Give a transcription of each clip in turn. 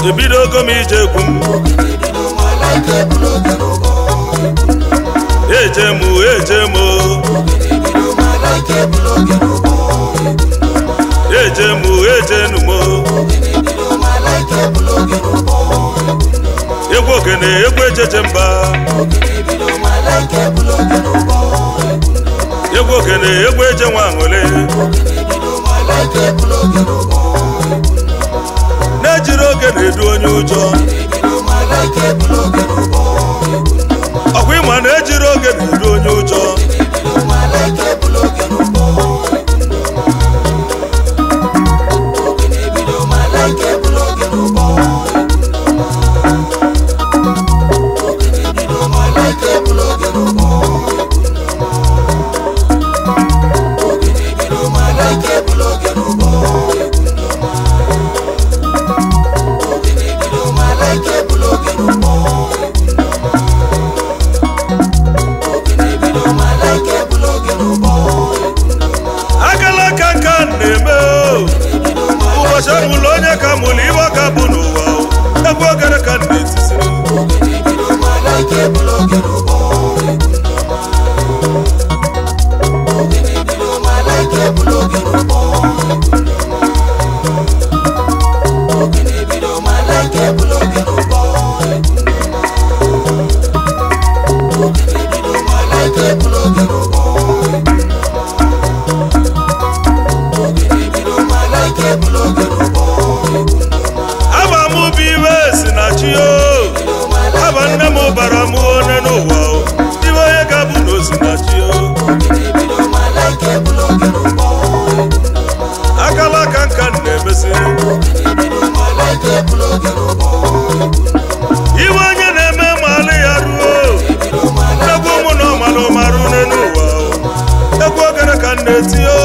ebidogo m ije egwu m eje m eje m eje m eje nu m egwu ogene egwu ejeje mba egwu ogene egwu eje nwa aṅụle na-ejiri oge na-edu onye ụjọ ọkwa ịma na-ejiri oge na-edu onye ụjọ agala aka nka na-eme o. ụbọchị amụlụ onye ka mụlụ iwe ka bụ n'ụwa o. egwu ogene ka m na-etisiri aba m bụ iwe si na chi o aba nne m bara m one n'ụwa o iwe onye ga-abụ na o si na chi o akala aka nka m na-emesi iwe onye na-eme malụ ya ruo egwu ụmụ na ọmalụ marụ une n'ụwa o egwu ogene ka m na-eti o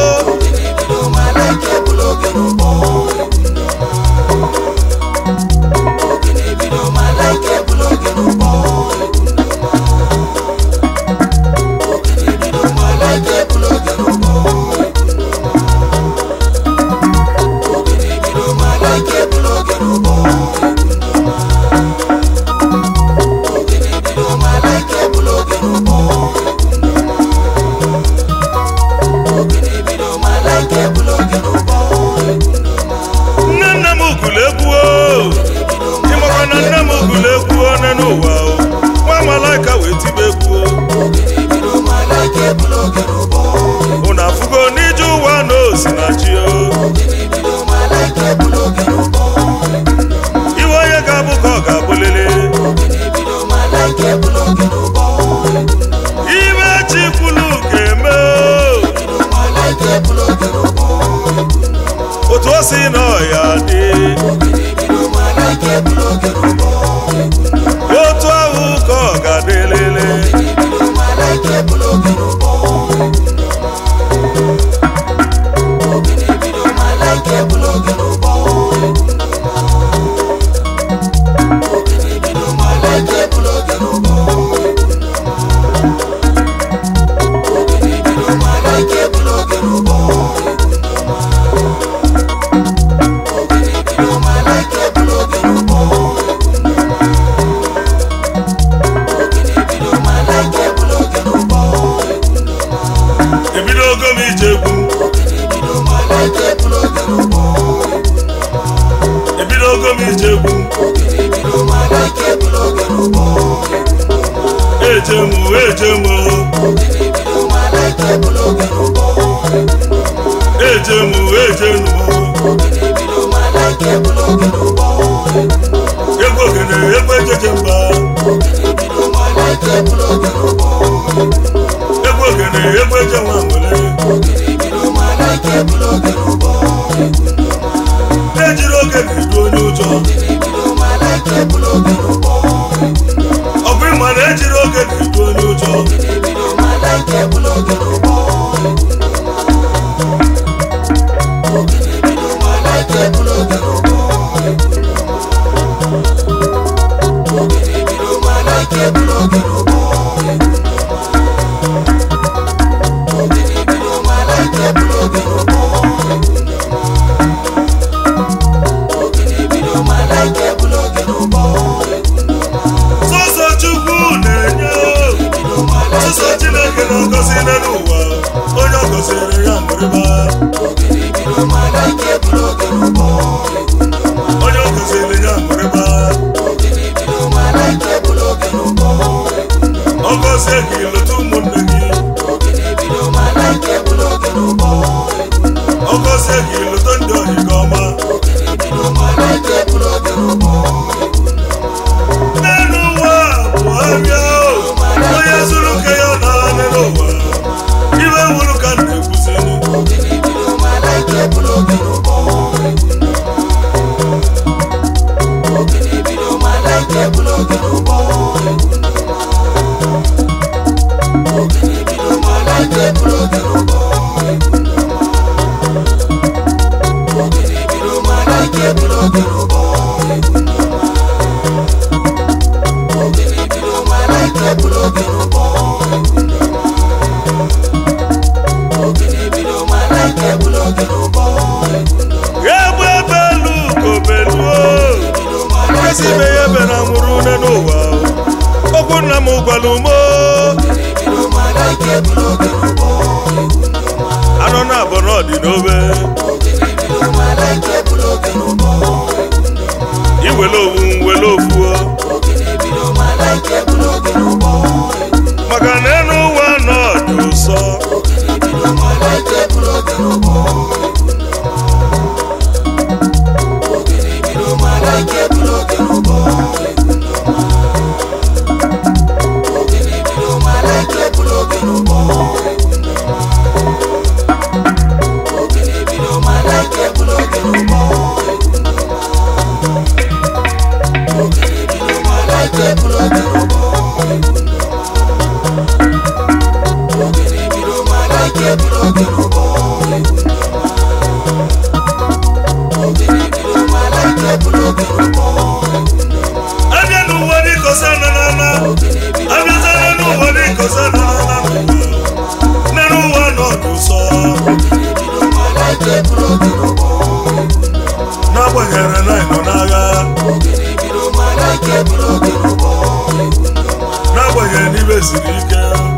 nne nne m gụrụ egwu o ịmakwa na nne m gụrụ egwu one n'ụwa o nwa malaika wee tibe egwu o unu afụgo n'ije ụwa na osi na chi o iwe onye ga-abụ ka ọ ga-abụlele ibe chi kwulu ga-eme o otu o si na ọya dị otu ahụ ka ọ ga-adịlele ebidogo m ije egwu ebidogo m ije egwu eje m eje m eje m eje m egwu ogene egwu ejeje mba egwu ogene egwu eje nwa nwere ejiri oge na-edu onye ụjọ ọ bụ ịma na ejiri oge na-edu onye ụjọ gọzie gị lụta ndị ohi gị ọma n'elu ụwa bụ ahịa o onye zuru ke ya na n'elu ụwa iwe wuru ka m na-ekwuzinu ya bụ ebe elu kobeluo nkesi ibe ya ebe na nwụrụ une n'ụwa okwu nna m gwara umo anọ na abụ n'ọdị n'obe iwele owu wele ofuo maka na enu ụwa nọ dị ụsọ abịa n'ụwa dịkosa na nana abịazana n'ụwa dịkosa na nana n'elu ụwa nọ dị ụsọ n'agbanyeghị na ịnọ n'agha n'agbanyeghị na ibe siri ike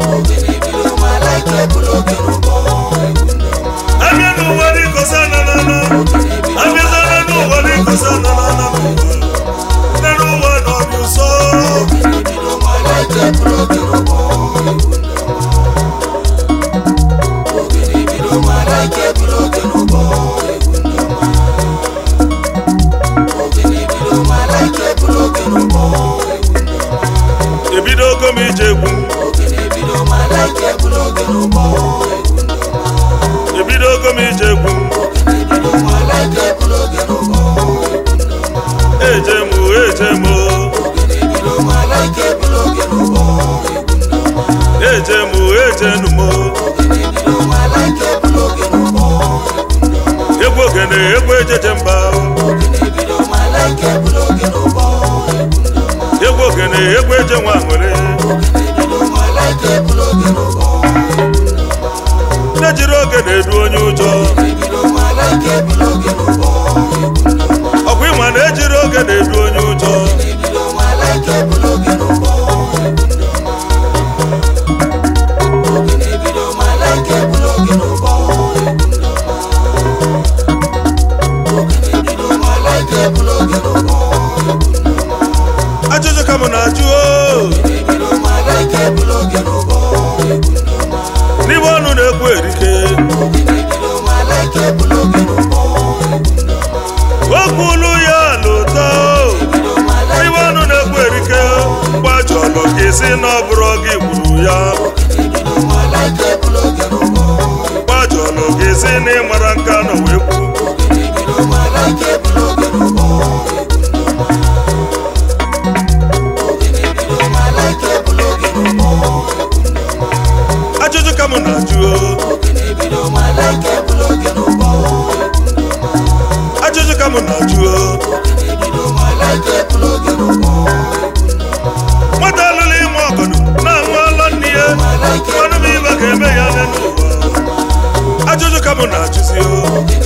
abịa n'ụwa dịkosa na nana abịazana n'ụwa dịkosa na nana n'elu ụwa nọ dị ụsọ ebidogo m ije egwu ebidogo m ije egwu eje m eje m eje m eje nu m egwu ogene egwu ejeje mba egwu ogene egwu eje nwa nwere na-ejiri oge na-edu onye ụjọ ọkwa ịma na-ejiri oge na-edu onye ụjọ ajụjụ ka m na-ajụ o n'ime ọnụ na-ekwu erike okwu olu ya n'ụtọ n'ime ọnụ na-ekwu erike gbajọlụ gị si na ọ bụrụ gị gburu ya gbajọlụ gị si na ịmara nka nọ wee kwu ajụjụ ka m na-ajụ o ajụjụ ka m na-ajụ o nwata alụla ime ọgọdụ na-anwụ ala nne ya ọnụ m ibe ga-eme ya n'elu ụwa ajụjụ ka m na-ajụzi o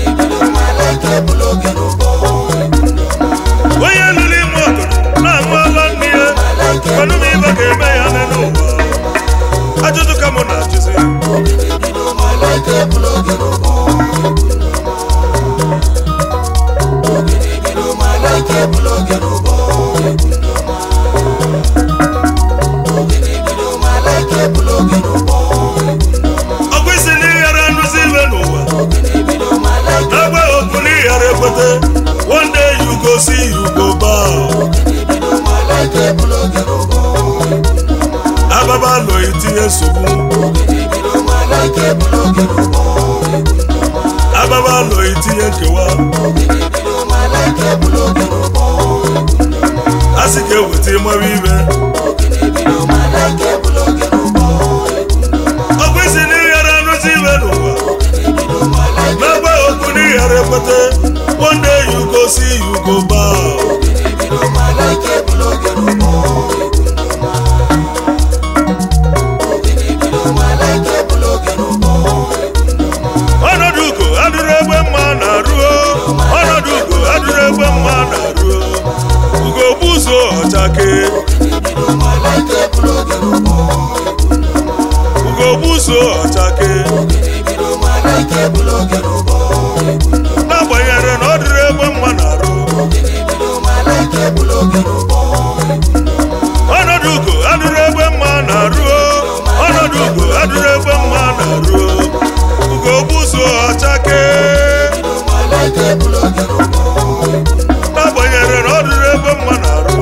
onye lụrụ ime ọgọdụ na-anwụ ala nne ya ọnụ m ibe ga-eme ya n'elu ụwa ajụjụ ka m na-ajụzi ọkwa isi na ịghara nrụzi ibe n'ụwa ekwete one day you go see you go bow ababa lọ itinye nsogbu ababa lọ itinye nkewa a sị ka eweta ịmara ibe ọkụ isi n'ighara anụzi ibe n'ụwa n'agba okwu n'ighara ekwete one day you go see you go bow ọnọdụ ugo adụrụ egbe mma na-arụ ọnọdụ ugo adụrụ egbe mma na-arụ ugo gbuzo ọchake ugo gbuzo ọchake n'agbanyeghị na ọ dụrụ egbe mma na-arụ ọnọdụ ugo adụrụ egbe mma na-arụ ọnọdụ ugo adụrụ egbe mma na-arụ ugo gbuzo ọchake n'agbanyeghị na ọ dụrụ egbe mma na-arụ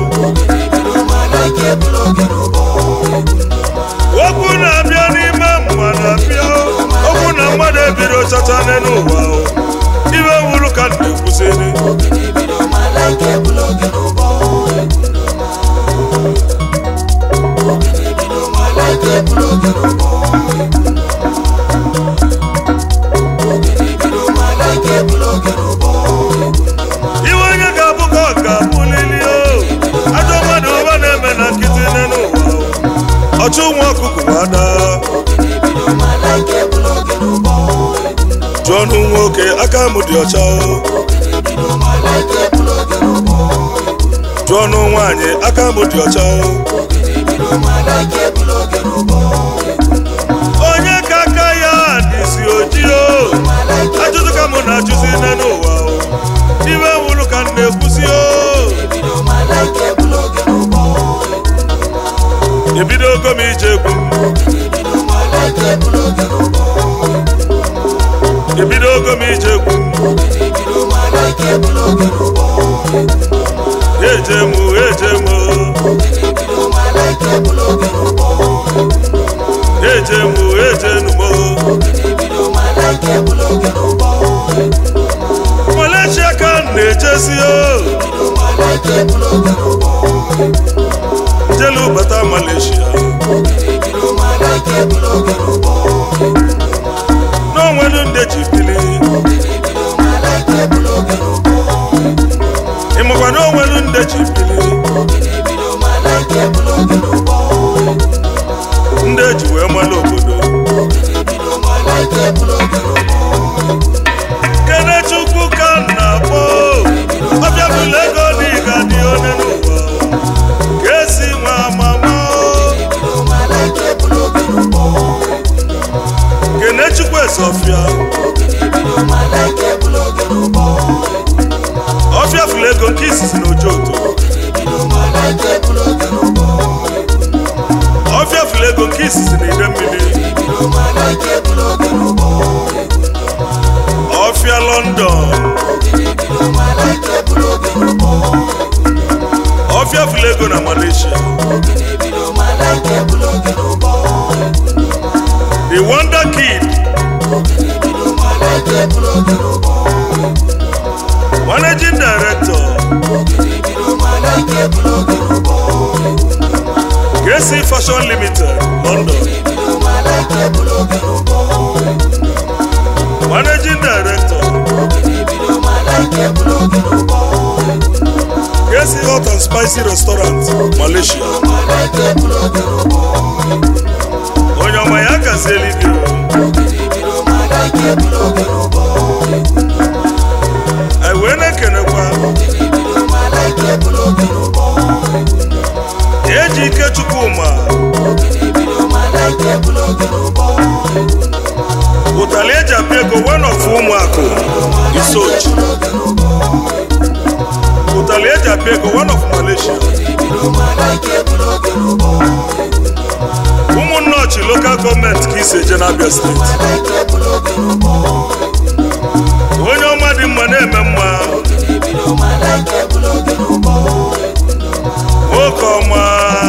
okwu na-abịa n'ime mma na-abịa okwu na mmadụ ebiro chacha n'ụwa ibe wuru ka na-ekwusịrị iwe onye ga-abụ ka ọ ga-abụlili o ajọ mmadụ ụba na-eme na nkịtị n'ụwa ọchụ nwa ọkụkụ ada jụọ ọnụ nwoke aka m dị ọcha o jụọ ọnụ nwaanyị aka m dị ọcha o onye ka aka ya dịzi ojii o ajụjụ ka mụ na-ajụzi n'ụwa o iwe wuru ka m na-ekwuzi o ebidogo m ije egwu m ebidogo m ije egwu m eje m eje m eje m eje numo Malaysia ka m na-ejezi o jelu bata Malaysia n'onwelu ndị ji bili ịmakwa n'onwelu ndị ji bili ndị eji wee mara obodo kenechukwu ka m na-akpọ ọbịa bụla ego dị ga dị onye n'ụwa ka esi nwa amama kenechukwu esofia ọfịa fụlụ ego nke izizi na ojoto ọfịa fụlụ ego nke izizi na ide mmiri ọfịa london ọfịa fụlụ ego na malaysia the wonder kid managing director KC Fashion Limited London managing director KC Hot and Spicy Restaurant Malaysia onye ọma ya gazieli gị anyị wee na-ekenekwa eji ike chukwuma ụtalị eji apịa ego one of ụmụakụ isochi ụtalị eji apịa ego one of malaysia ụmụnnọchi lokal gọọmenti ka isi eje n'abịa steeti onye ọma dị mma na-eme mma nwoke ọma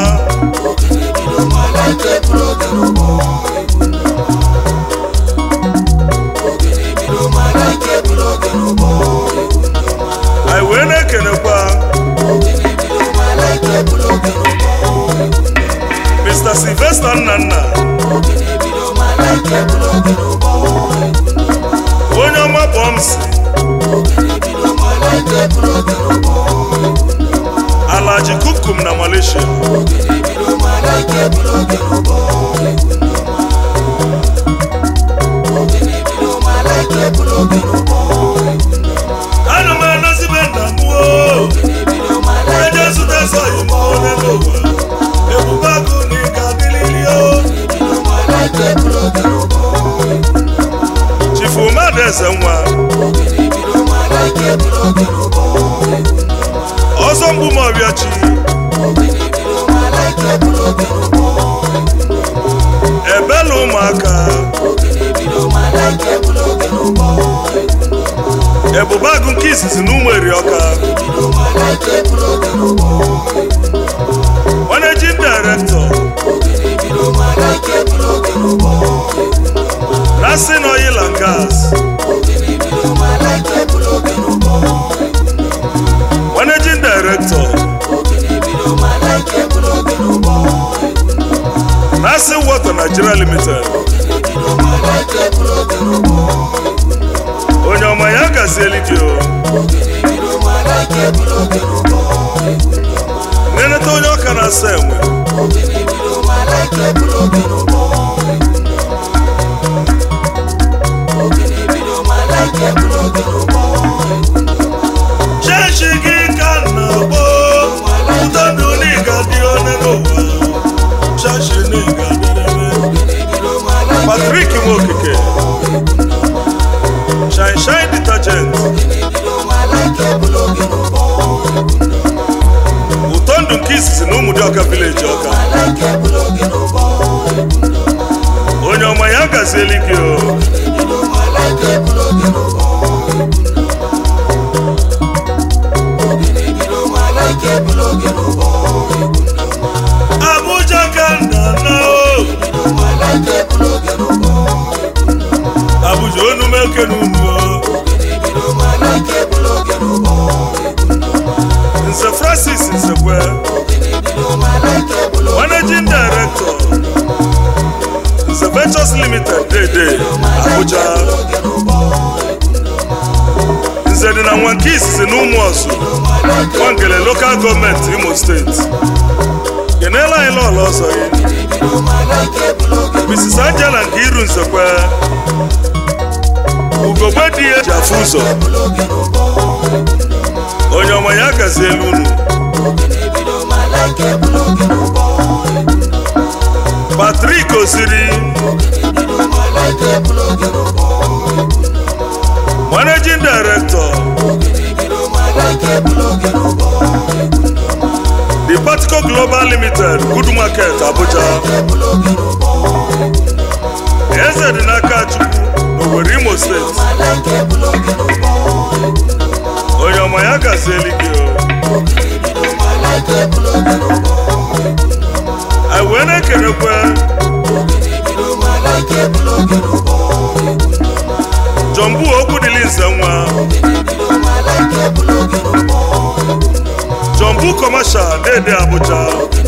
anyị wee na-ekenekwa Mr. Sylvester Nnanna onye ọma bọmsi alaji kukum na Malaysia ana m anazibe nna m o eje zụta esoghị m onye n'ụwa ebube agụ na ị ga-adịlili o chifu mmadụ eze nwa ọzọ mgbu ma ọbịa chi ebela ụmụaka ebube agụ nke izizi na ụmụ eri ọka managing director Nasin Oil and Gas managing director Nasin Water Nigeria Limited onye ọma ya gazieli gị o neneta onye ọka na-asa enwe chechi gị ka nna gboo ụtọdụ n'ịga dị onye n'ụwa chechi n'ịga dịrịrị Patrick Nwokike shine shine detergent ụtọ ndụ nke izizi na ụmụ dị ọka vileji ọka onye ọma ya gazieli gị o Abuja ka nna na o Abuja onu m eke n'unu o Nze Francis Nsekwe Managing Director Nze Ventures Limited Dede Abuja Nze dị na nwa nke izizi na ụmụ ọzụ Nwangele Local Government Imo State kenela anyị lọọlọ ọzọ gị Mrs. Angela nke iru Nsekwe ugogbe dị ya ji afụ ụzọ onye ọma ya gazi elu unu Patrick Osiri Managing Director The Particle Global Limited Good Market Abuja eze dị n'aka Chukwu n'Owerri Imo Steeti onye ọma ya gazieli gị o anyị wee na-ekenekwe jọmbu okwu dịli nze nwa jọmbu kọmashal dede Abuja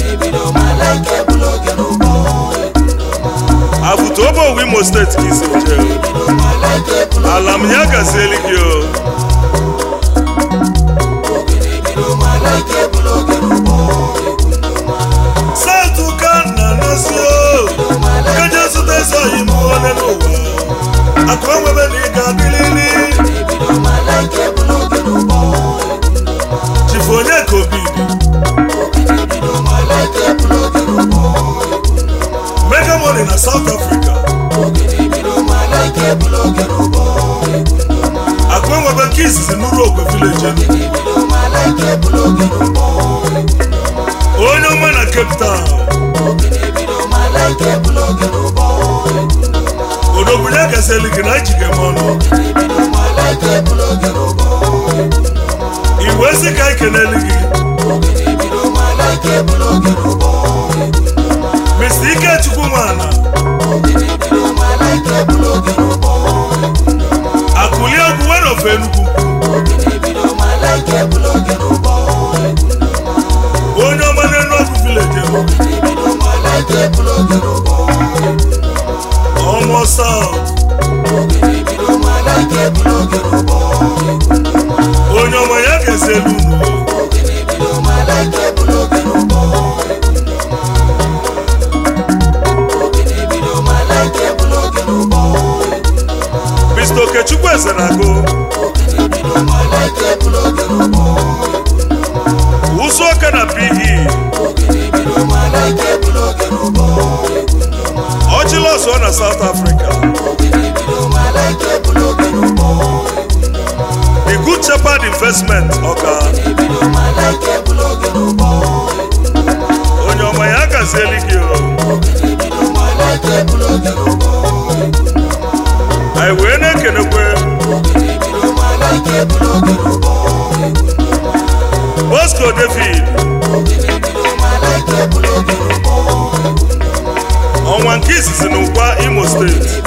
afụta obe owu Imo steeti ka isi je ala m ya gazieli gị o South ka nna na-asị o keje zụta esoghị m onye n'ụwa akụ enwebe na ị ga-adịlili chifu onye ka obi mega money na South Africa akụ enwebe nke izizi n'ụlọ ogwe village onye ọma na Cape Town odogwu ya gasịrị gị na ejige m ọnụ iwe si ka anyị keneli gị Mr. Ikechukwu Nwana akụli egwu were ofe Enugu onye ọma n'Enugu village Enugu ọmọ South onye ọma ya ga-esi elu unu Mr. Okechukwu eze na-agụ ụzụ ọka na PE ọchịlọsọ na South Africa The Good Shepherd Investment ọka onye ọma ya gazieli gị o anyị wee na-ekenekwe Bosco David ọnwa nke izizi n'ụkwa Imo steeti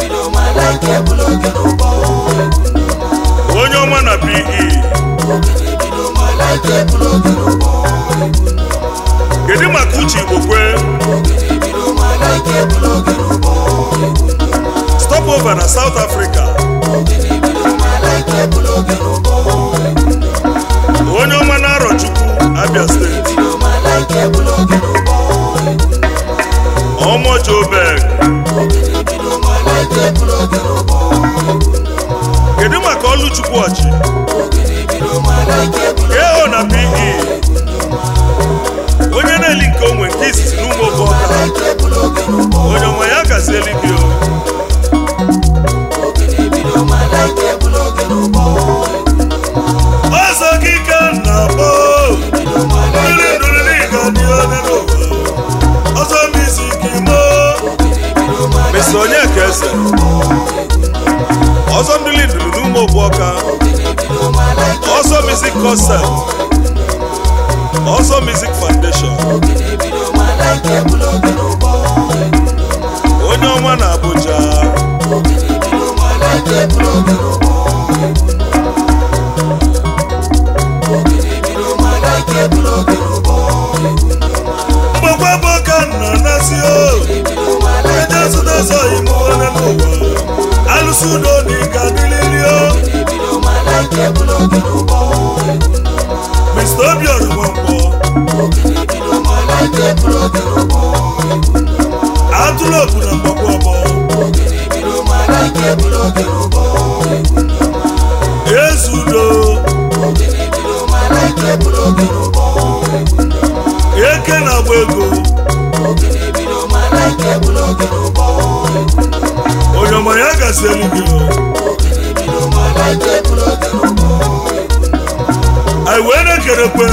onye ọma na PE kedu maka uche Igbo kwe stop over na South Africa onye ọma na Arọchukwu Abia steeti ọmọ Joburg kedu maka Ọlụchukwu ọchị KO na PE onye na-eli nke onwe nke izizi n'ụmụ oboọka onye ọma ya gazieli gị o ọzọ gị ka m na-akpọ mmiri ndụrụ n'ịga dị onye n'ụwa ọzọ m isi gị moo Mr. Onyeka Eze ọzọ mmiri ndụrụ n'ụmụ oboọka ọzọ music concert ọzọ music foundation onye ọma na Abuja mgbakwa bụ ka nna na-asị o eje zụta zọ ime onye n'ụwa alụsị udo na ịga dịlili o Mr. Obiora Nwankwo atụrụ obu na mgbakwa ọbọ ezudo eke na-agba ego onye ọma ya gazielu gị o. anyị wee na-ekerekwe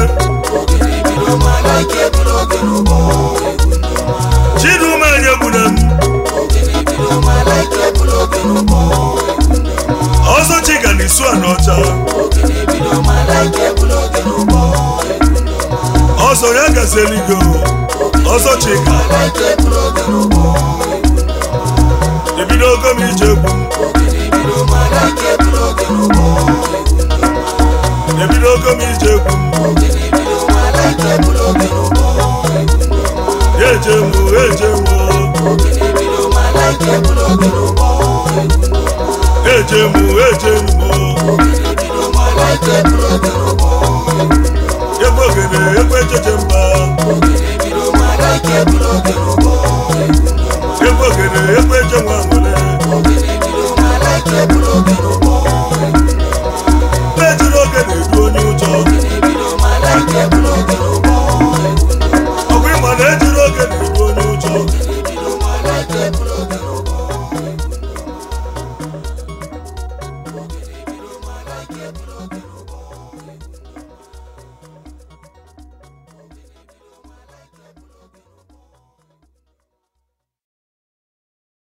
chiduma anyị egbuna m ọzọ chiga na isu a n'ọcha ọzọ ya gazielu gị o. ọzọ chika ebido ogo m ije egwu ebido ogo m ije egwu eje mụ eje mụ eje mụ eje mụ